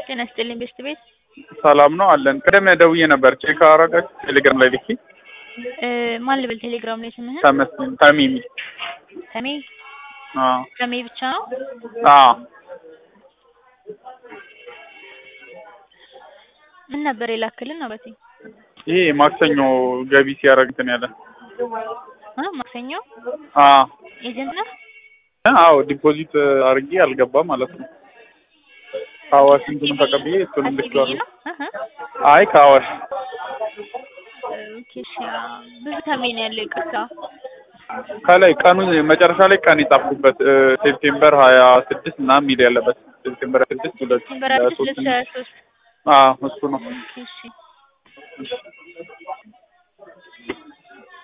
ጤና ይስጥልኝ ቤስት ቤት ሰላም ነው አለን። ቅድም ደውዬ ነበር ቼክ አረጋች ቴሌግራም ላይ ልኪ እ ማን ልበል ቴሌግራም ላይ ስምህን? ተመስገን ተሚሚ ተሜ አዎ ተሜ ብቻ ነው? አዎ ምን ነበር የላክልን ነው በቴ ይሄ ማክሰኞ ገቢ ሲያደርግ እንትን ያለ አ ማክሰኞ አዎ ኤጀንት ነህ? አዎ ዲፖዚት አድርጌ አልገባም ማለት ነው። ከአዋሽ እንትኑን ተቀብዬ እሱንም አስቢ ልኬዋለሁ። ነው? እህ አይ ከአዋሽ ኦኬ እሺ አ፣ ብዙ ተሜ ነው ያለው ይቅርታ። ከላይ ቀኑ መጨረሻ ላይ ቀን የጻፍኩበት እ፣ ሴፕቴምበር ሀያ ስድስት ምናምን የሚል ያለበት ሴፕቴምበር ሀያ ስድስት ሁለት ዲሴምበር ሀያ አምስት ሁለት ሶስት ሺህ ሀያ ሶስት አዎ እሱ ነው። ኦኬ እሺ